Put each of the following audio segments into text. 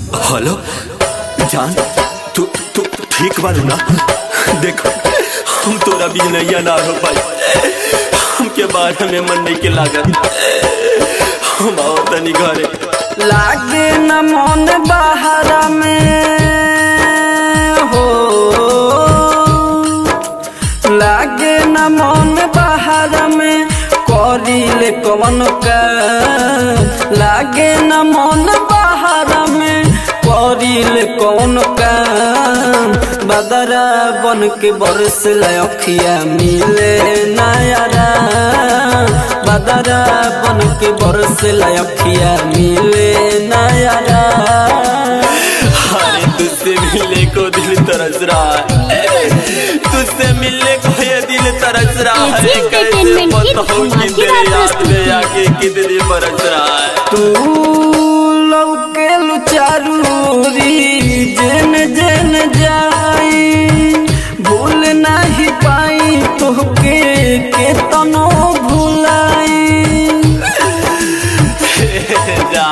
Hello जान तू तू ठीक बारू ना देखो हम तोरा भी नैया ना हो पाई हमके बारे में मन नहीं के लागत हम आओ तनी घरे लागे न मन बाहर में हो लागे न मन बाहर में करिले कवन का लागे न मन बाहर में करिले कवन का बदरा बन के बरस लखिया मिले नयारा बदरा बन के बरस लखिया मिले नयारा अरे तुझसे मिलने को दिल तरस रहा है तुझसे मिलने को ये दिल तरस रहा है एजी कैसे एंटरटेनमेंट की बताऊं कि तेरे धमाकेदार याद में प्रस्तुति। आके कितनी बरस रहा है तू लौके लुचारूरी जेन जेन जाई भूल नहीं पाई तोहके के तनो भुलाई जा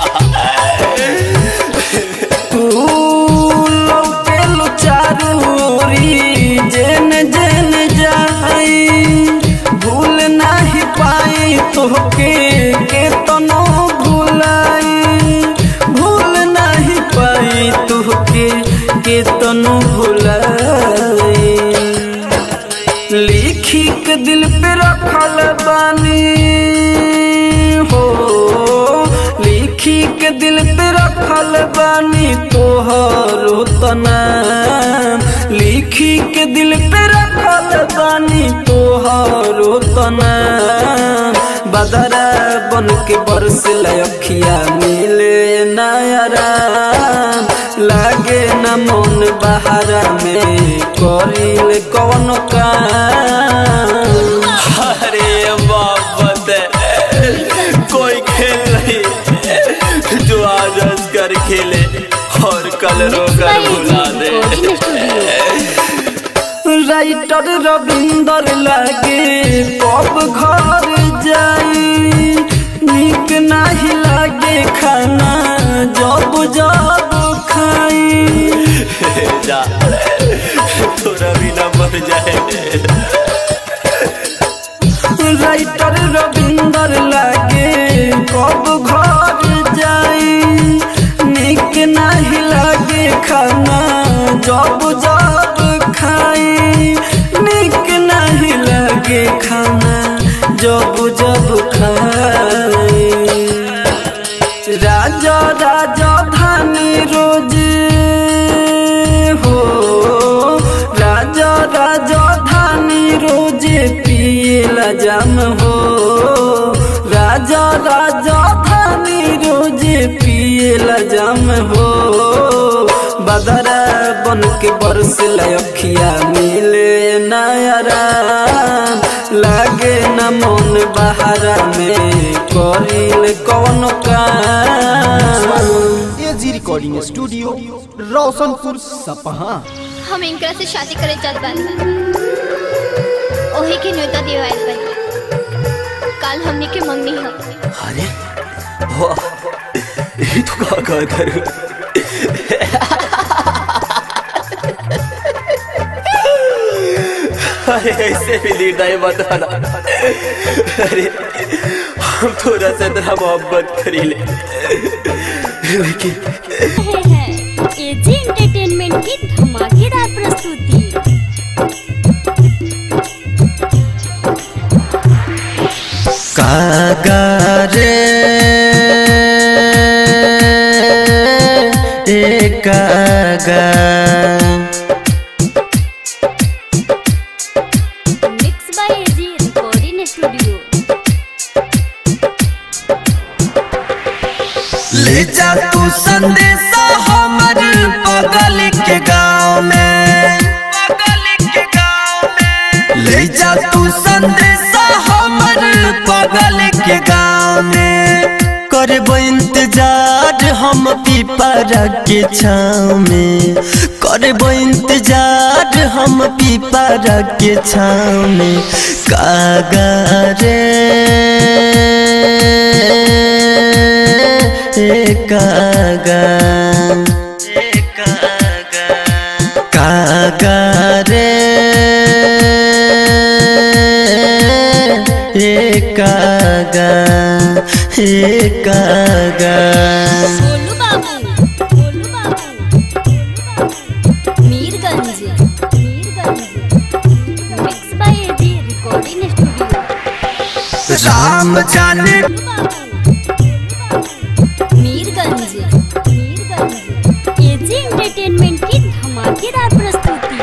तू लौके लुचारूरी जेन जेन जाई भूल नहीं पाई तोहके के तनो भुलाई भूल नहीं पाई तोहके के तनो भुलाई लिखी के दिल पे रखल बानी हो लिखी के दिल पे रखल बानी तोहरो तनाम लिखी के दिल पे रखल बानी तोहरो तनाम बदरा बन के बरस लखिया मिले नयरा लागे न मन बहारा में करिल कौन काम अरे मोहब्बत है कोई खेल नहीं जो आज हंस कर खेले और कल रोकर भुला दे राइटर रविंदर लागे कब घर जाई निक नहीं लागे खाना जब जब खाई जा थोड़ा भी ना मर जाए राइटर रविंदर लागे कब घर जाई निक नहीं लागे खाना जब जब खाई निक नहीं लागे खाना जब जब खाई राजा राजा धानी रोज हो राजा राजा धानी रोज पियला जाम हो राजा राजा धानी रोज पियला जाम हो बदरा बन के बरस लखिया मिले नयरा लागे न मन बहारा में करिल कौन काम एजी रिकॉर्डिंग स्टूडियो रोशनपुर सपहा हम इनकरा से शादी करे चाहत बानी ओही के न्योता दिवाइल बानी काल हमनी के मंगनी ह अरे वाह ये तो का का कर अरे ऐसे भी लीड नहीं बताना अरे हम थोड़ा सा तेरा मोहब्बत करी ले लेकिन रहे हैं एजी एंटरटेनमेंट की धमाकेदार प्रस्तुति कागारे ए कागा mix by AG recording studio ले जा तू संदेशा हमर बगल के गांव में ले जा तू संदेशा हमर बगल के गांव में करबो इंतजार हम पीपरा के छाँव में करबो इंतजार हम पीपरा के छाँव में कागा रे कागा कागा रे ए कागा ए कागा Golu Babu Golu Babu Mirganj Mirganj mix by AG recording studio Ram जाने मीरगंज मीरगंज एजी एंटरटेनमेंट की धमाकेदार प्रस्तुति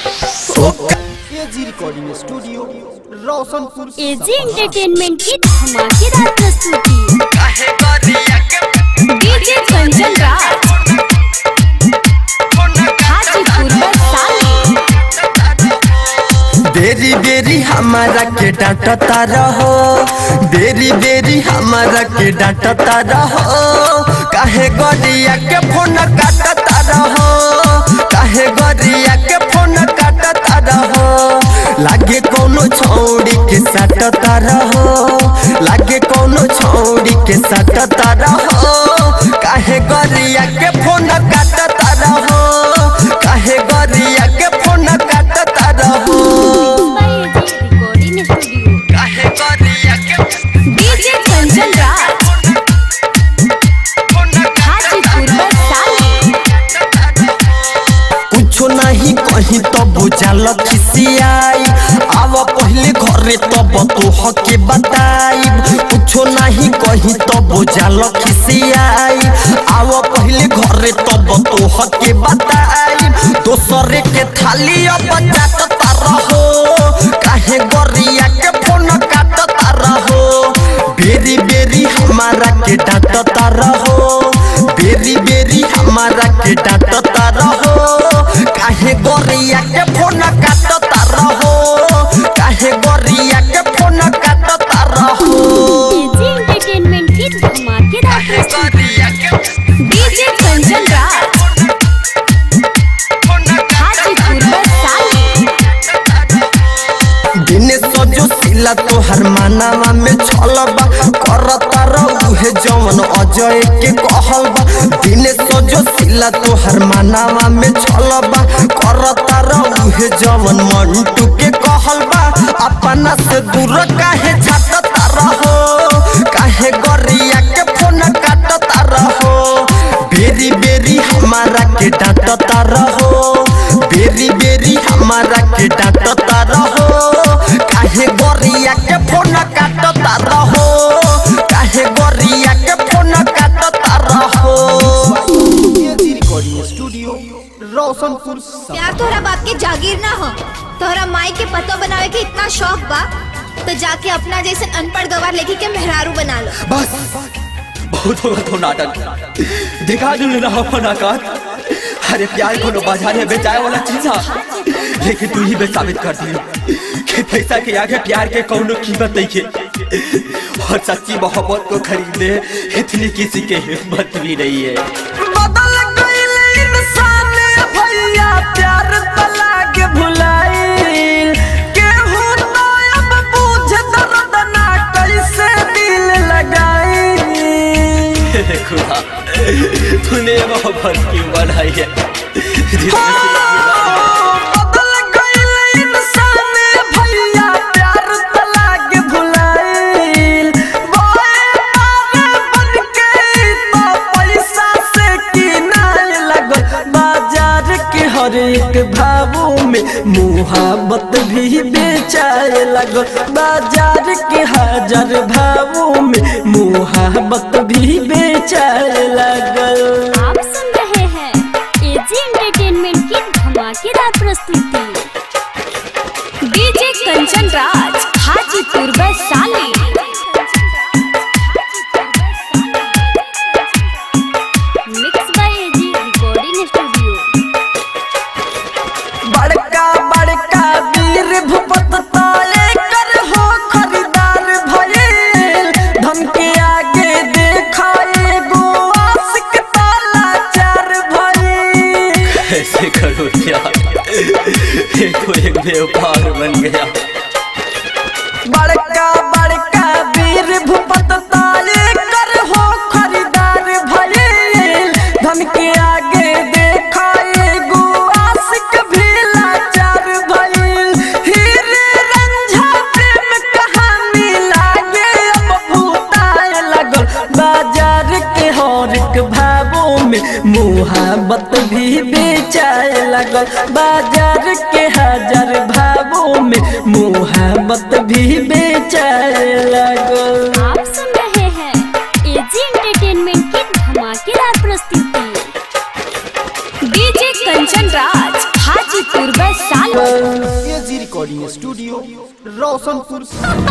AG recording studio Roshanpur AG entertainment की धमाकेदार प्रस्तुति डीजे कंचन राज हाजीपुर बरसाली बेरी बेरी हमारा के डांटता रहो बेरी बेरी हमारा के डांटता रहो काहे गरिया के फोन काटता रहो काहे गरिया के फोन काटता रहो लागे कोनो छौड़ी के सटता रहो लागे कोनो छौड़ी के सटता रहो काहे गरिया के फोन काटता रहो काहे गरिया के फोन काटता रहो बाय एजी रिकॉर्डिंग स्टूडियो काहे गरिया के डीजे कंचन राज हाजीपुर बरसाली कुछो नहीं कहीं तो बुझल खिसियाई आव पहले घरे तब तो हके बताई कुछो नहीं कहीं तो बुझल खिसियाई आव पहले घरे तब तो हके बताई दोसरे के थाली अब जाता रहो काहे गरिया के फोन काटता रहो बेरी बेरी हमारा के डांटता रहो बेरी बेरी हमारा के डांटता रहो काहे गोरिया के फोन काटता रहो काहे गोरिया के फोन काटता रहो एजी एंटरटेनमेंट की धमाकेदार प्रस्तुति डीजे कंचन राज हाजीपुर बरसाली दिन सजो सिला तोहर मानावा में छलबा करता रहुहे जवन अजय के कहलबा दिन सजो सिला तोहर मानावा में छलबा करता रहुहे जवन मंटू के कहलबा अपना से दूर काहे छाटता रहो काहे गरिया के फोन काटता रहो बेरी बेरी हमारा के डांटता रहो बेरी बेरी हमारा के डांटता रहो काहे गोरिया के फोन काटता रहो काहे गोरिया के फोन काटता रहो एजी रिकॉर्डिंग स्टूडियो रोशनपुर सपहा प्यार तोहरा बाप के जागीर ना हो तोहरा माई के पतो बनावे के इतना शौक बा तो जाके अपना जैसे अनपढ़ गवार लेके के मेहरारू बना लो बस बहुत होगा तो नाटक दिखा दू ना अपन आकाश अरे प्यार को बाजार में बेचाए वाला चीज है लेकिन तू ही बे साबित कर दी कि पैसा के आगे प्यार के कौनो कीमत नहीं है और सच्ची मोहब्बत को खरीदने इतनी किसी के हिम्मत भी नहीं है बदल गइल इंसान भैया प्यार तला के भुलाइल केहू ना अब बुझ दर्द ना कैसे दिल लगाई खुदा तूने ये मोहब्बत क्यों बनाई है बदल गइल इंसान भैया प्यार तला के भुलाइल बोए मारे बन के तो पैसा से किनाय लगल बाजार के हर एक भावों में मुहाबत भी बेचाए लगल बाजार के हजार भावों में मुहाबत भी बेचाए लगल आप सुन रहे हैं एजी एंटरटेनमेंट की धमाकेदार प्रस्तुति DJ Kanchan Raj Hajipur Vaishali mix by AG recording studio बड़का बड़का वीर भूपत ताले कर हो खरीदार भइल धन के आगे देखा एगो आशिक ताला चार भइल ऐसे करो यार ये तो एक व्यापार बन गया बड़का बड़का वीर भूपत ताले कर हो खरीदार भावों में मुहाबत भी बेचाए लगल बाजार के हजार भावों में मुहाबत भी बेचाए लगल आप सुन रहे हैं एजी एंटरटेनमेंट की धमाकेदार प्रस्तुति DJ Kanchan Raj Hajipur Vaishali AG recording studio Roshanpur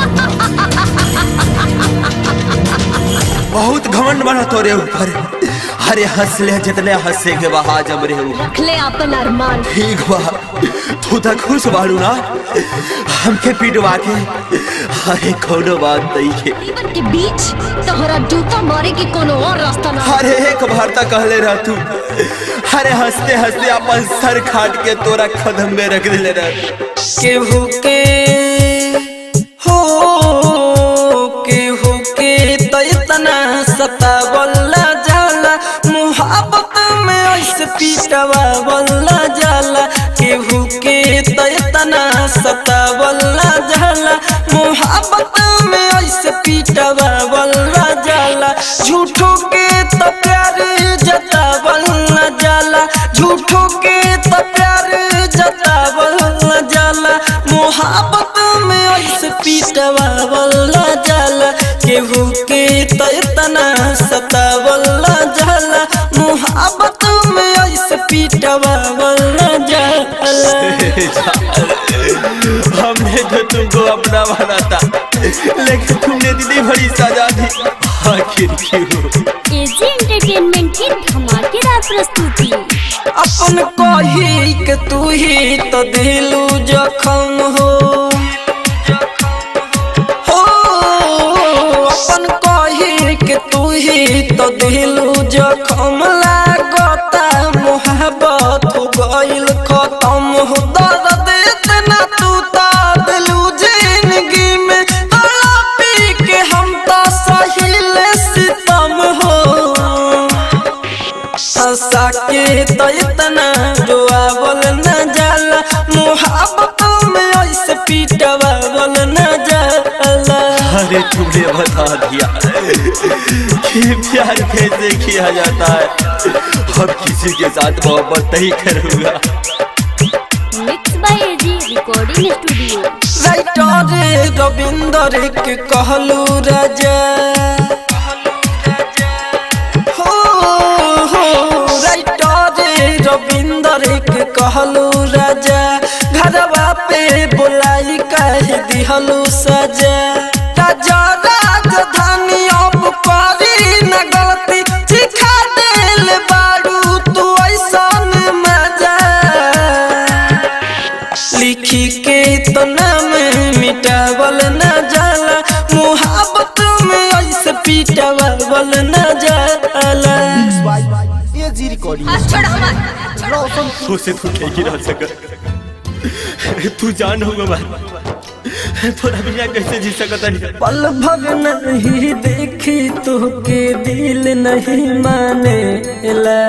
बहुत घमंड बना तोरे ऊपर अरे हंस ले जितने हंसे के बहा जम रे ऊपर रखले अपन अरमान ठीक बा तू तो खुश बाड़ू ना हमके पिटवा के अरे कोनो बात नहीं है जीवन के बीच तोहरा जूता मारे के कोनो और रास्ता ना अरे एक बार तक कहले रह तू अरे हंसते हंसते अपन सर खाट के तोरा कदम में रख दिले रह केहू के हो केहू के तो इतना सतावला जाला मुहाबत में ऐसे पीटवावला जाला केहू के तो इतना सतावला जाला मुहाबत में ऐसे पीटवावला जाला झूठों के तो प्यार जतावला जाला झूठों के तो प्यार जतावला जाला मोहब्बत में ऐसे पीटवावला जाला केहू के तो इतना सतावला जाला मोहब्बत में ऐसे पीटवावला जाला हमने तो तुमको अपना माना था लेकिन तुमने दीदी बड़ी सजा दी आखिर क्यों एजी एंटरटेनमेंट की धमाकेदार प्रस्तुति अपन कही के तू ही तो दिलू जखम हो हो अपन कही के तू ही तो दिलू जखम लागता मोहब्बत हो गइल खत्म हो दर्द इतना तू तो दिलू जिंदगी में तड़पी के हम तो सहिल सितम हो हंसा के तो इतना रोआवल न जाला मुहाबत में ऐसे पीटवावल न जाला अरे तुमने बता दिया कि प्यार कैसे किया जाता है अब किसी के साथ मोहब्बत नहीं करूंगा mix by AG recording studio writer Ravinder के कहलू राजा हो हो राइटर रविंदर के कहलू राजा घरवा पे बुलाई कह दिहलू सजा राजा राजधानी अब करी न गलती सिखा देल बारू तू ऐसन मजा लिखी के तो नाम मिटावल न जाला मुहाबत में ऐसे पीटावल न जाला बाई एजी रिकॉर्डिंग रोशनपुर उसे तू नहीं गिरा सका तू जान होगा मैं थोड़ा बिना कैसे जी सकता नहीं पल भर नहीं देखी तो के दिल नहीं माने ला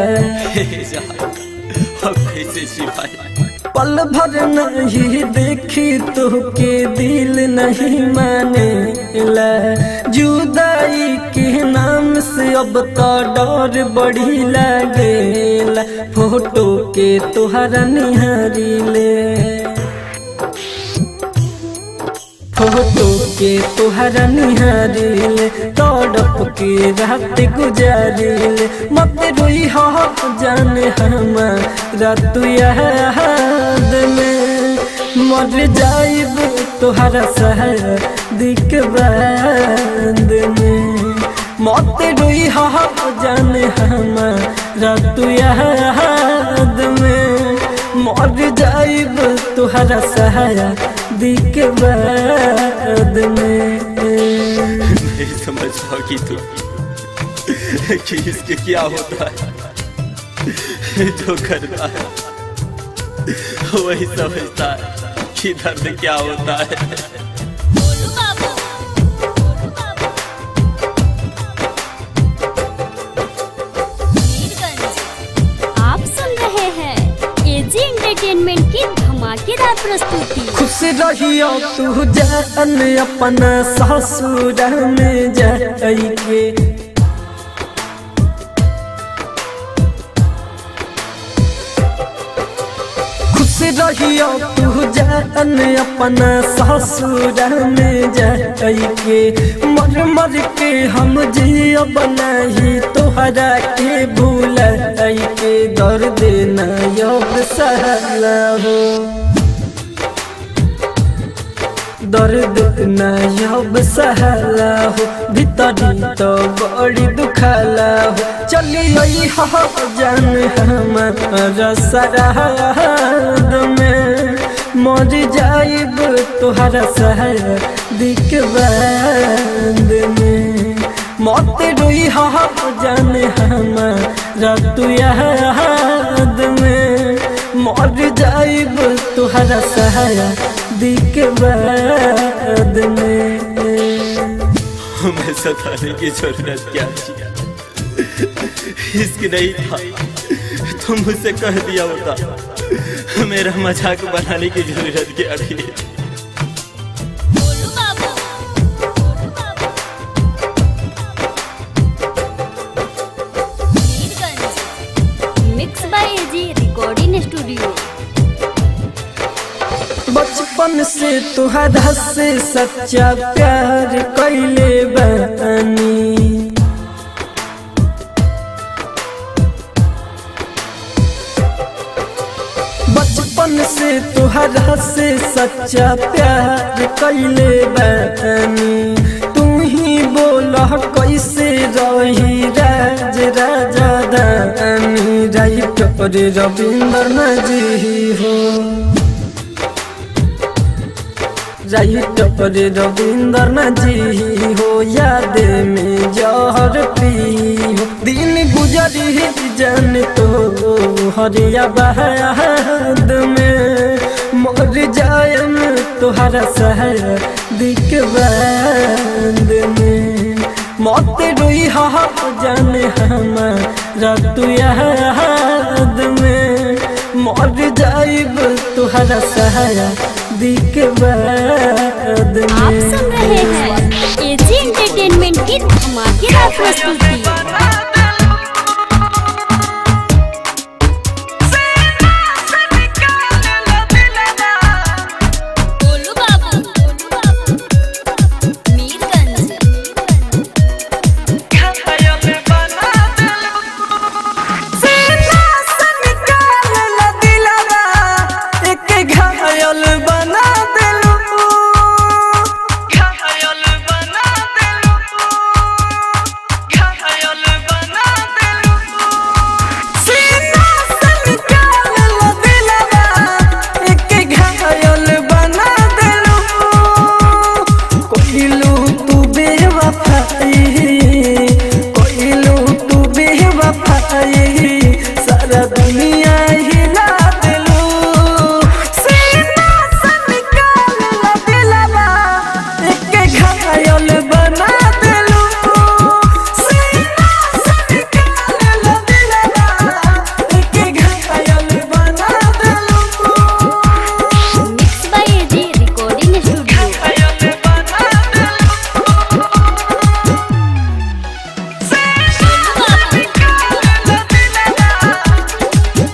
अब कैसे सिपाही पल भर नहीं देखी तो के दिल नहीं माने ला जुदाई के नाम से अब तो डर बड़ी लागेला फोटो के तोहरा निहारी ले फोटो के तोहरा निहारिल तड़प के रात गुजारिल मत रोई हो जाने हमारा तू याद में मर जाइब तोहरा शादी बाद में मत रोई हो जाने हमारा तू याद में मर जाइब तोहरा सहाया दिक बाद में नहीं समझ पाओगी तू कि इसके क्या होता है जो करता है वही समझता है कि दर्द क्या होता है आप सुन रहे हैं एजी एंटरटेनमेंट की धमाकेदार प्रस्तुति खुश रहियो तू जान अपना ससुर में जाइके रहियो तू जान अपना ससुर में जाके मर मर के हम जियो बनाही तोहरा के भूल के दर्द न योग सहला हो दर्द न अब सहला हो भीतरी तो बड़ी दुखला हो चलिए हो जान हमारा सराद में मर जाइब तोहरा सहर दिख बाद में मत रोई हो जान हमारा तू याद में मर जाइब तोहरा सहारा दिख बाद में हमें सताने की जरूरत क्या थी इश्क नहीं था तुम मुझसे कह दिया होता मेरा मजाक बनाने की जरूरत क्या थी Golu Babu Golu Babu Mirganj mix by AG recording studio बचपन से तुहरा से सच्चा प्यार कैले बानी बचपन से तुहरा से सच्चा प्यार कैले बानी तू ही बोला कैसे रही राज राजा दानी राइट पर रविंद्र नजी हो राइट पर रविंद्र नजी हो याद में जहर पी हो दिन गुजरी जन तो हरिया बहाद में मर जायम तुहरा सहर दिख बाद में मत रोई हा जान हमारा तू याद में मर जाइब तुहरा सहारा दिख बाद आप में सुन रहे हैं एजी एंटरटेनमेंट की धमाकेदार प्रस्तुति गोलू बाबू गोलू बाबू मीरगंज घायल बना दिलू घायल बना दिलू घायल बना दिलू सीना से निकाल लो दिलवा एक घायल बना दिलू कोइलू तू बेवफाई कोइलू तू बेवफाई सारा दुनिया हिला दिलू सीना से निकाल लो दिलवा एक घायल बना दिलू सीना से निकाल लो दिलवा एक घायल बना दिलू mix by AG recording studio Golu Babu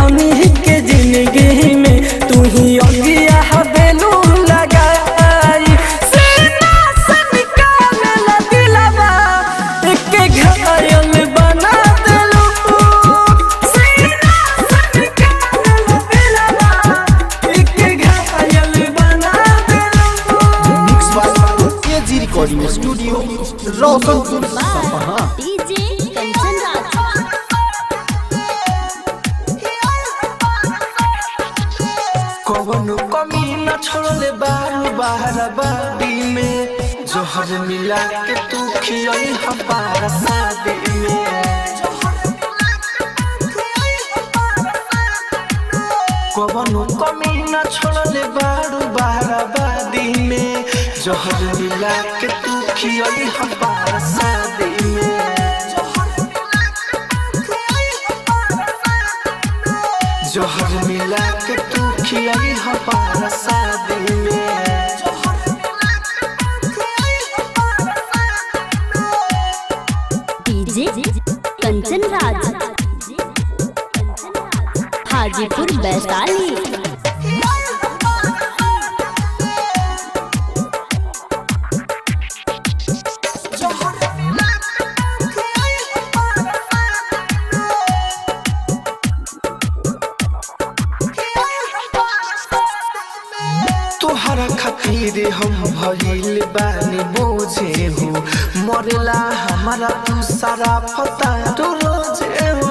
हमनी के जिंदगी में तू ही अगिया हवेलू लगाई सीना से निकाल दिलवा एक घायल बना देलू सीना से निकाल दिलवा एक घायल बना देलू mix by AG recording studio Roshanpur सपहा डीजे कंचन राज कवनो कमी न छोड़ले बारू बाहर बादी में जोहर मिला के तू खियई हमारा शादी में कवनो कमी न छोड़ले बारू बाहर बादी में जोहर मिला के तू खियई हमारा शादी में जोहर मिला के तू खियई हमारा शादी में डीजे कंचन राज हाजीपुर वैशाली तोहरा खातिर हम भइल बानी बोझे हो मरला हमारा तू सारा पता तो रोजे हो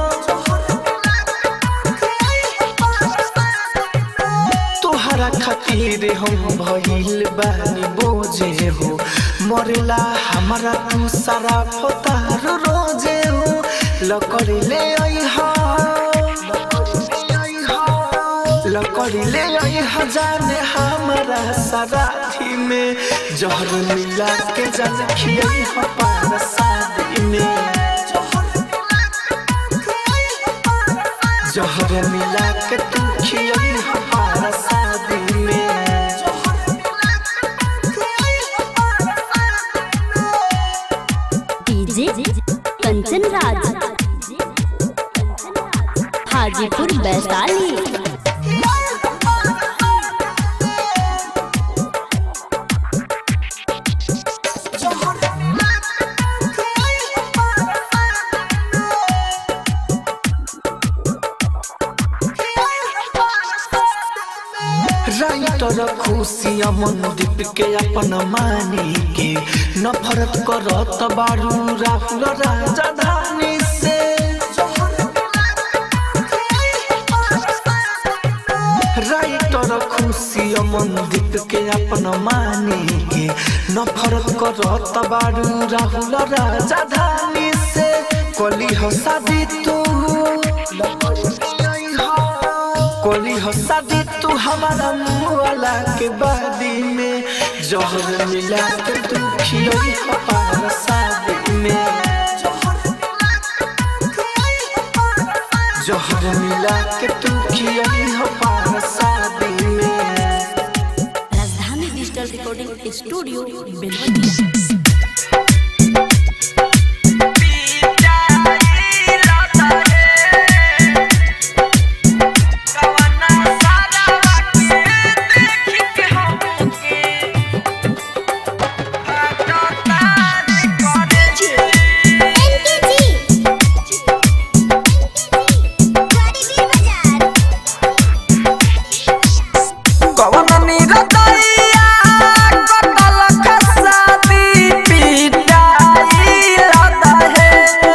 तोहरा खातिर हम भइल बानी बोझे हो मरला हमारा तू सारा पता रोजे हो लकड़ी ले आई हा लकड़ी ले आई हजाने हमारा सराठी में जहर मिला के जल खियाई हमारा शादी में जहर मिला के तू खियाई हमारा शादी में डीजे कंचन राज हाजीपुर वैशाली राइटर खुशिया मनदीप के अपन मानी के नफरत करत बारू राहुल राजधानी से राइटर खुशिया मनदीप के अपन मानी के नफरत करत बारू राहुल राजधानी से कली हो शादी तू कोली हो शादी तू हमारा मुआला के बादी में जहर मिला के तू खियोई हमारा शादी में जहर मिला के तू खियोई हमारा शादी में राजधानी डिजिटल रिकॉर्डिंग स्टूडियो बेलवतिया कवन निरतैया कटल खसादी पिटाई लदहे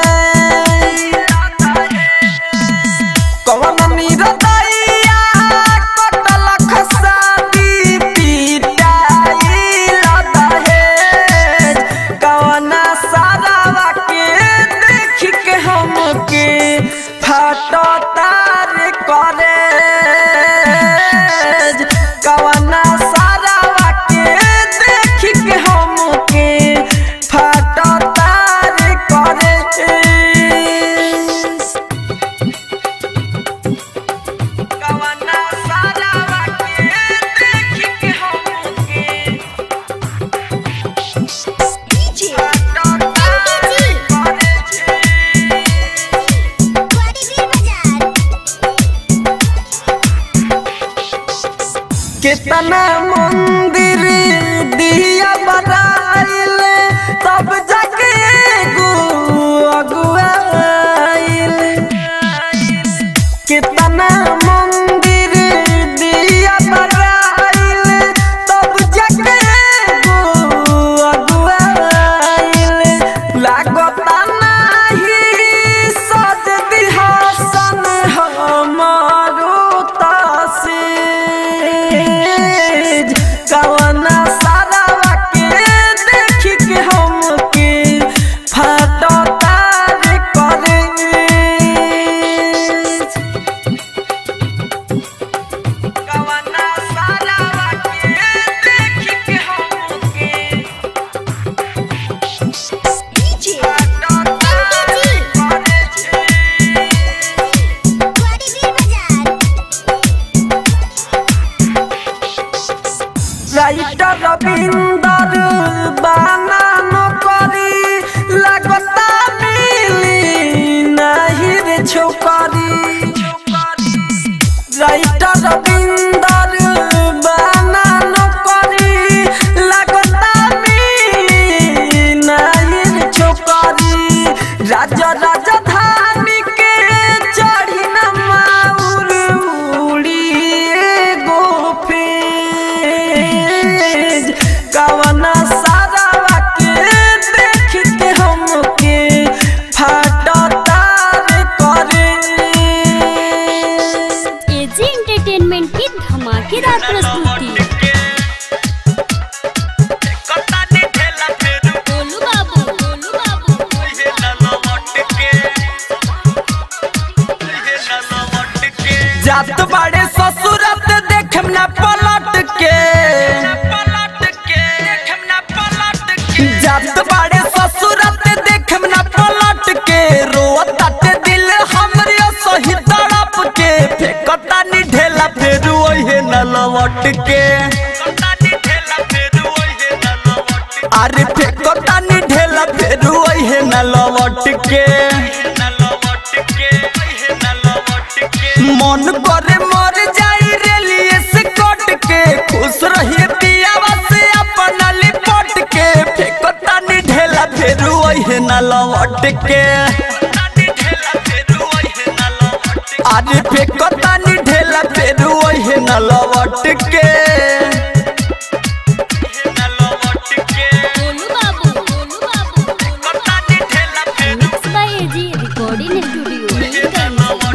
कवन निरतैया कटल खसादी पिटाई लदहे कवन सारावा के देख के हमके फाटो तार करे कवना सारावा के देख के हमके फाटो तार करे कवना सारावा के देख के हमके फाटो तार करे कितना मंदिर दिया बनाइल तब जाके एगो अगुआइल कितना मंदिर दिया बनाइल तब जाके एगो अगुआइल लागता नाही सज दिहासन हमारो तासीज कवना सारावा के देख के हमके फाटो तार करे कवना सारावा के देख के हमके फाटो तार करे রাইটার রবীন্দ্র বানানো করি লাগতা মিলি নাহি রে ছোকরি রাইটার রবীন্দ্র বানানো করি লাগতা মিলি নাহি রে ছোকরি রাজা রাজধানী কে চढ़ी न माउर उड़िए गोफेज कवना सारावा के देख के हमके फाटा तार करे एजी एंटरटेनमेंट की धमाकेदार प्रस्तुति गोलू बाबू गोलू बाबू जात बाड़े ससुरत देखम ना पलट के जात बाड़े ससुरत देखम ना पलट के रोत दिल हमरे सही तड़प के फेकता नी ढेला फेरू ओहे न लवट के अरे फेकता नी ढेला फेरू ओहे न लवट के मन करे मर जाई रेलिए से कट के खुश रहिए पियावा से अपना लिपट के फेकता नी ढेला फेरू ओहे न लवट के अरे फेकता नी ढेला फेरू ओहे न लवट के Golu Babu Golu Babu mix by AG recording studio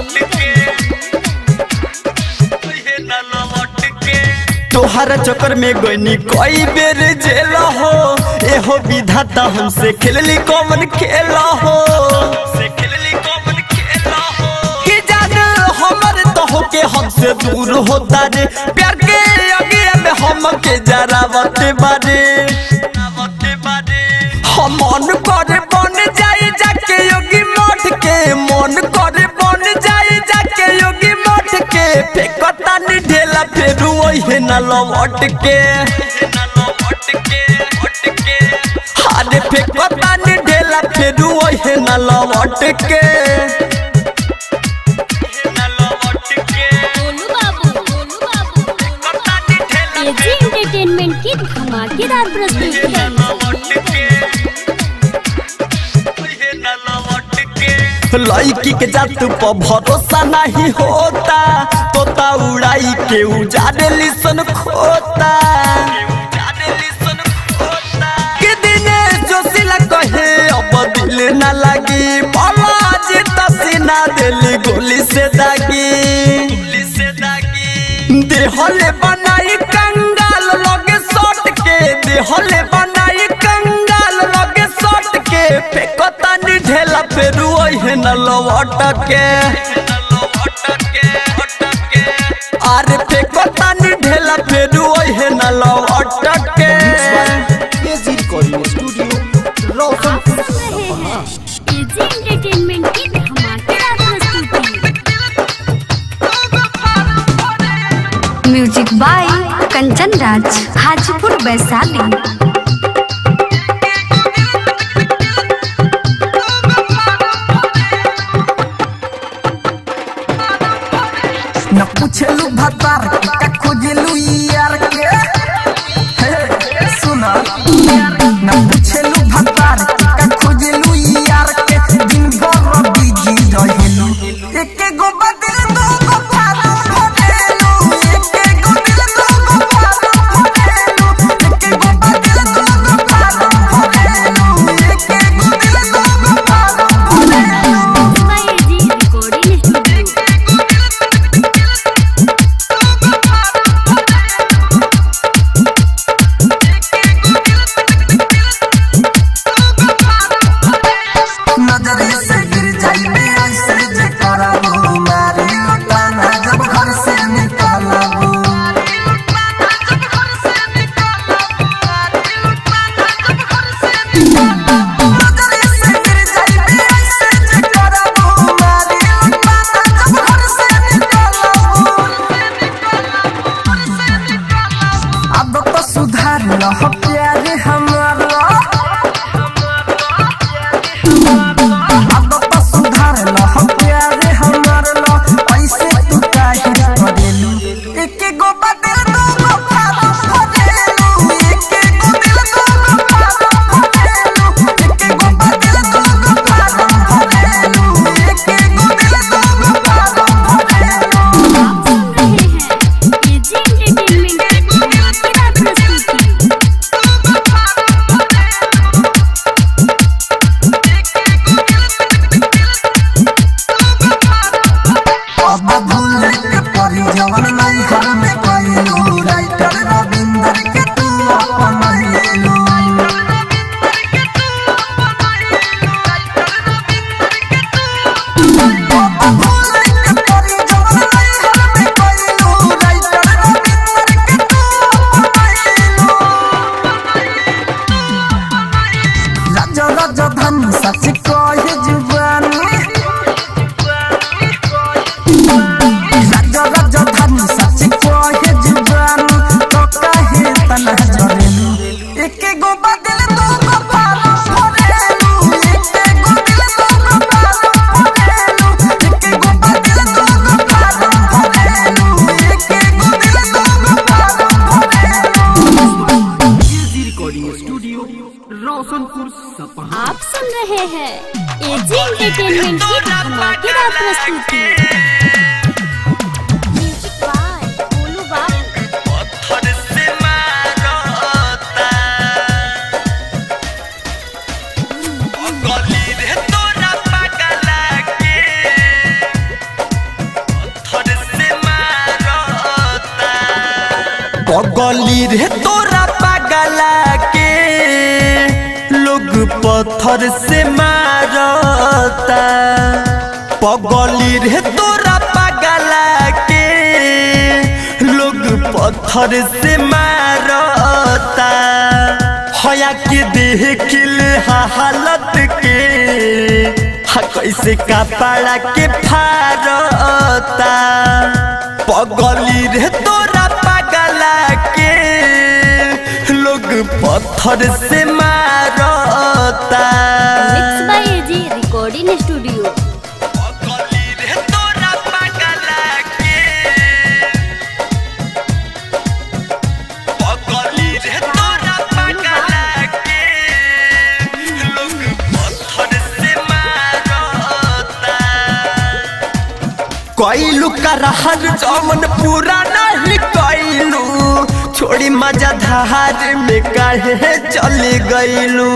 तोहरा चक्कर में गईनी कई बेर जेल हो एहो विधाता हमसे खेलली कौन खेल हो कि जान हमर तो होके हमसे दूर होता रे प्यार के आगे में हम के जरा बते बारे हम मन करे बन जाई जाके योगी मठ के मन करे बन जाई जाके योगी मठ के फेकता नी ढेला फेरू ओहे न लवट के अरे फेकता नी ढेला फेरू ओहे न लवट के गोलू बाबू गोलू बाबू एजी एंटरटेनमेंट की धमाकेदार प्रस्तुति लड़की के जात पर भरोसा नहीं होता तोता उड़ाई के उजाड़े लिसन खोता के दिने जोशिला कहे अब दिल न लगी बालाज तसीना दिल गोली से दागी देहले बनाई कंगाल लगे सट के देहले बनाई कंगाल लगे सट के फेकता नी ढेला फेरू ओहे न लवट के अरे फेकता नी ढेला फेरू ओहे न लवट के एजी रिकॉर्डिंग स्टूडियो रोशनपुर सपहा एजी एंटरटेनमेंट की धमाकेदार प्रस्तुति म्यूजिक बाय कंचन राज हाजीपुर वैशाली न पूछलू भतार का खोजलू के परी जवन नहीं घर में कइलू राइटर रविंदर के तू अपनैलू राजा राजा धन सच कहे जुबानी राजा राजा धन सच कहे जुबानी तो कहे तना जरेलू एके गो बदल दो गो पारो भरेलू एके गो दिल दो गो पारो भरेलू एके गो बदल दो गो पारो भरेलू एके गो दिल दो गो पारो भरेलू एजी रिकॉर्डिंग स्टूडियो रोशनपुर सपहा आप सुन रहे हैं एजी एंटरटेनमेंट की धमाकेदार प्रस्तुति म्यूजिक बाय बोलू बाबू पगली रे तोरा पागला के लोग पत्थर से मारता पगली रे तोरा पागला के लोग पत्थर से मारता हया के देख ले हालत के हा कैसे कपड़ा के फारता पगली रे तोरा पागला के लोग पत्थर से मारता mix by AG recording studio पगली रे तोरा पागला के पगली रे तोरा पागला के लोग पत्थर से मारता कैलू करहर जमन पूरा नहीं कैलू छोड़ी मजा धार में काहे चले गईलू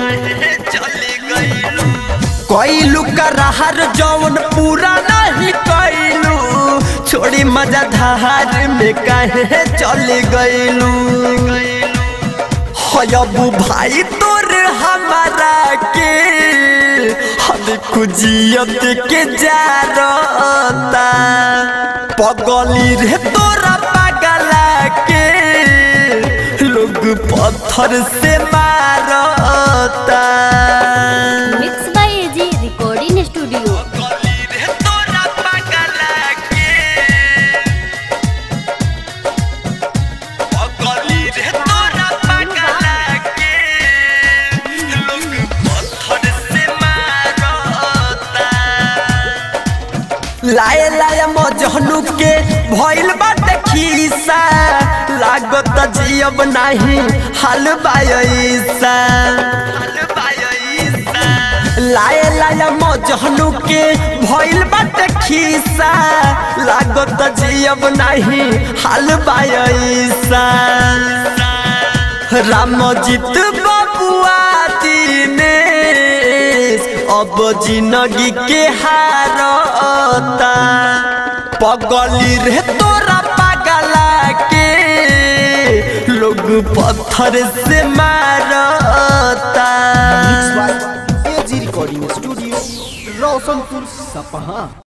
कैलू करहर जमन पूरा नहीं कैलू छोड़ी मजा धार में काहे चले गईलू हयबू भाई तोर हमारा के हम खुजियत के जारता पगली रे तोरा पागला के लोग पत्थर से मारता mix by AG recording studio पगली रे तोरा पागला के पगली रे तोरा पागला के लोग पत्थर से मारता लाए लाए मजहनु के भइल बाटे खीसा लागत जियब नाही हाल बायसा लाए लाए मजहनु के भइल बाटे खीसा लागत जियब नाही हाल बायसा रामजीत बबुआ दिनेश अब जिंदगी के हारता पगली रे तोरा पागला के लोग पत्थर से मारता एजी रिकॉर्डिंग स्टूडियो रोशनपुर सपहा